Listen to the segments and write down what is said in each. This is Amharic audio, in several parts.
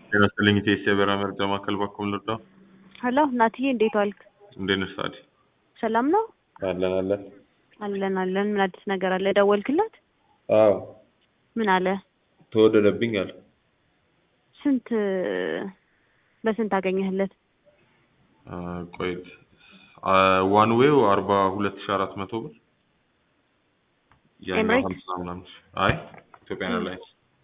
ጤና ይስጥልኝ ኢቴስ የበረራ መርጃ ማዕከል በኩል ልርዳ። ሄሎ ናትዬ፣ እንዴት ዋልክ? እንዴት ነሽ ታዲ? ሰላም ነው? አለን አለን። አለን አለን። ምን አዲስ ነገር አለ? ደወልክለት? አዎ ምን አለ? ተወደደብኝ አለ። ስንት በስንት አገኘህለት? አ፣ ቆይት ዋን ዌው አርባ ሁለት ሺ አራት መቶ ብር ያኛው ኤምሬት? ሀምሳ ምናምን ሺ። አይ ኢትዮጵያን ኤርላይንስ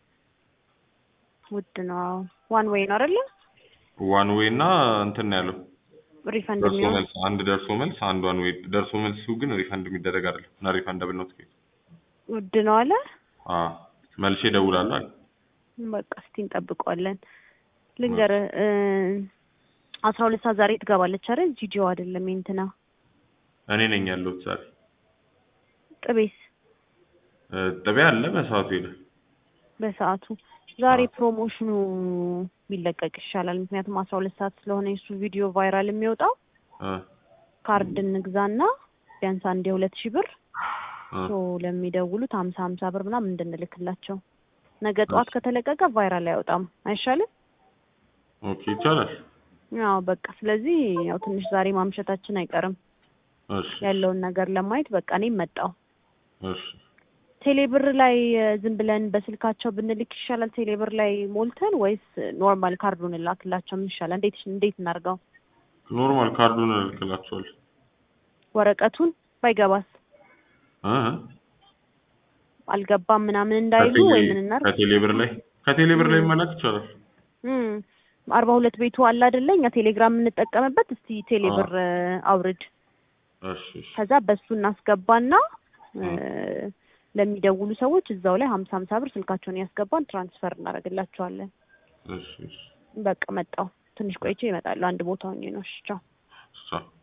ውድ ነው። ዋን ዌይ ነው አይደለ? ዋን ዌይ እና እንትን ነው ያለው ሪፈንድ ደርሶ የሚሆን መልስ አንድ ደርሶ መልስ አንድ ዋን ዌይ ደርሶ መልሱ ግን ሪፈንድ የሚደረግ አይደለም እና ሪፈንደብል ነው ትኬት ውድ ነው አለ። አ መልሼ እደውላለሁ አለ በቃ እስቲ እንጠብቀዋለን። ልንገርህ እ አስራ ሁለት ሰዓት ዛሬ ትገባለች አይደል? ጂጂዮ አይደለም የእንትና እኔ ነኝ ያለሁት ዛሬ ጥቤስ እ፣ ጥቤ አለ በሰዓቱ ሄደ በሰዓቱ ዛሬ አዎ። ፕሮሞሽኑ ቢለቀቅ ይሻላል። ምክንያቱም አስራ ሁለት ሰዓት ስለሆነ የሱ ቪዲዮ ቫይራል የሚወጣው እ፣ ካርድ እንግዛና ቢያንስ አንድ የሁለት ሺህ ብር እ፣ ሶ ለሚደውሉት ሀምሳ ሀምሳ ብር ምናምን እንድንልክላቸው ነገ ጠዋት ከተለቀቀ ቫይራል አይወጣም አይሻልም? ኦኬ ይቻላል። ያው በቃ ስለዚህ ያው ትንሽ ዛሬ ማምሸታችን አይቀርም እሺ ያለውን ነገር ለማየት በቃ እኔም መጣው እሺ ቴሌብር ላይ እ፣ ዝም ብለን በስልካቸው ብንልክ ይሻላል ቴሌብር ላይ ሞልተን ወይስ ኖርማል ካርዱን ላክላቸው ምን ይሻላል? እንዴት እንዴት እናርገው? ኖርማል ካርዱን እልክላቸዋለሁ። ወረቀቱን ባይገባስ እ፣ አልገባም ምናምን እንዳይሉ ከቴሌ- ወይ ምን እናርግ? ከቴሌብር ላይ ከቴሌብር ላይ መላክ ይቻላል። እም፣ አርባ ሁለት ቤቱ አለ አይደለ? እኛ ቴሌግራም የምንጠቀምበት እስቲ ቴሌብር እ፣ አውርድ እሺ እሺ ከዛ በሱ እናስገባና እ፣ ለሚደውሉ ሰዎች እዛው ላይ ሀምሳ ሀምሳ ብር ስልካቸውን ያስገባን ትራንስፈር እናደርግላቸዋለን። እሺ እሺ በቃ መጣው ትንሽ ቆይቼ ይመጣሉ። አንድ ቦታ ሆኜ ነው። እሺ ቻው። ቻው